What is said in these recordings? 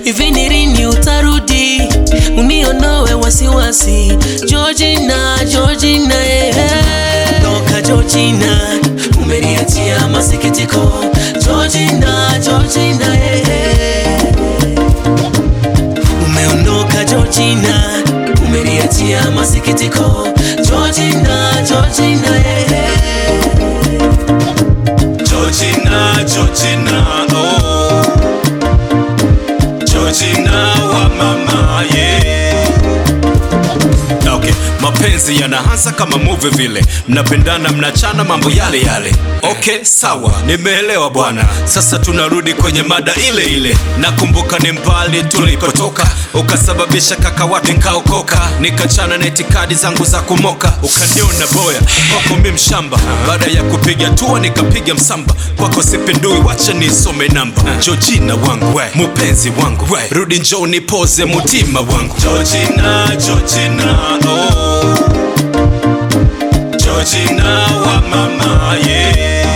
hivi ni lini utarudi uniondoe wasiwasi Georgina, Georgina, eh, eh. Toka Georgina, umeniachia masikitiko Georgina, Georgina, eh, eh. Umeondoka Georgina, umeniachia masikitiko Georgina, Georgina, eh, eh. Georgina, Georgina, oh. Georgina wa mama, yeah. Okay, mapenzi yanaanza kama movie vile, mnapendana mnachana mambo yale yale. Okay, sawa, nimeelewa bwana. Sasa tunarudi kwenye mada ile ile. Nakumbuka ni mbali tulipotoka, ukasababisha kaka watu nikaokoka, nikachana na itikadi zangu za kumoka, ukaniona boya kwako mi mshamba. Baada ya kupiga tua nikapiga msamba, kwako sipindui, wacha nisome namba. Georgina wangu we, mupenzi wangu we, rudi njoo nipoze mutima wangu. Georgina, Georgina, oh. Georgina wa mama, yeah.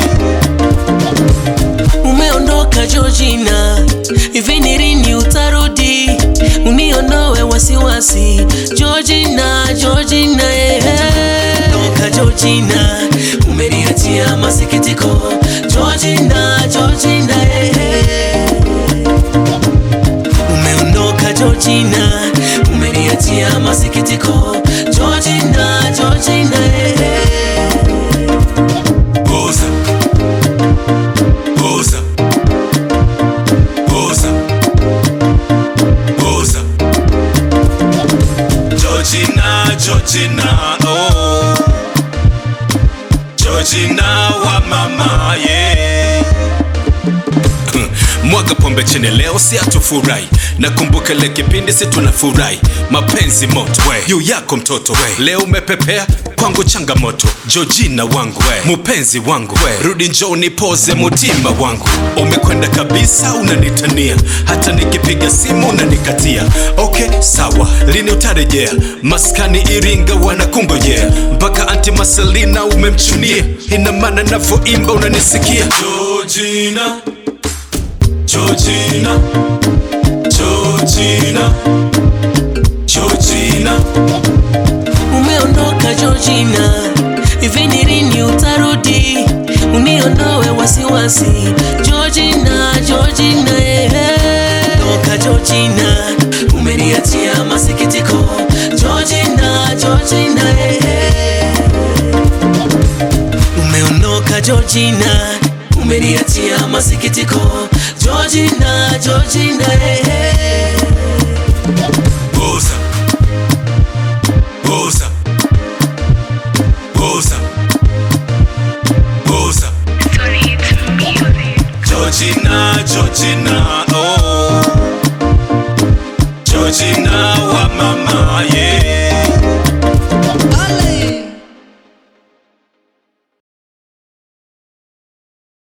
Umeondoka Georgina, hivi ni lini utarudi uniondoe wasiwasi Georgina, Georgina, eh, eh. Toka Georgina, umeniachia masikitiko Georgina, Georgina, eh, eh. Umeondoka Georgina, umeniachia masikitiko Georgina, Georgina, eh, eh. Boza. Boza. Boza. Boza. Georgina, Georgina, oh. Georgina wa mama, yeah. Mwaga pombe chini leo si atufurahi Nakumbuka ile kipindi si tunafurahi Mapenzi moto we. Yu yako mtoto we. Leo umepepea kwangu changamoto Georgina wangu we. Mupenzi wangu we. Rudi njoo nipoze mutima wangu Umekwenda kabisa unanitania Hata nikipiga simu unanikatia Okay sawa lini utarejea Maskani Iringa wanakungojea Mpaka anti Marcelina umemchunia Ina maana navyoimba unanisikia Georgina Georgina, Georgina, Georgina. Umeondoka Georgina, hivi ni lini utarudi uniondoe wasiwasi Georgina, Georgina, eh, eh. Toka Georgina, umeniachia masikitiko Georgina, Georgina, eh, eh. Umeondoka Georgina, umeniachia masikitiko Georgina, Georgina, eh, eh. Boza, Boza, Boza, Boza. Sorry, it's music. Georgina, Georgina, oh. Georgina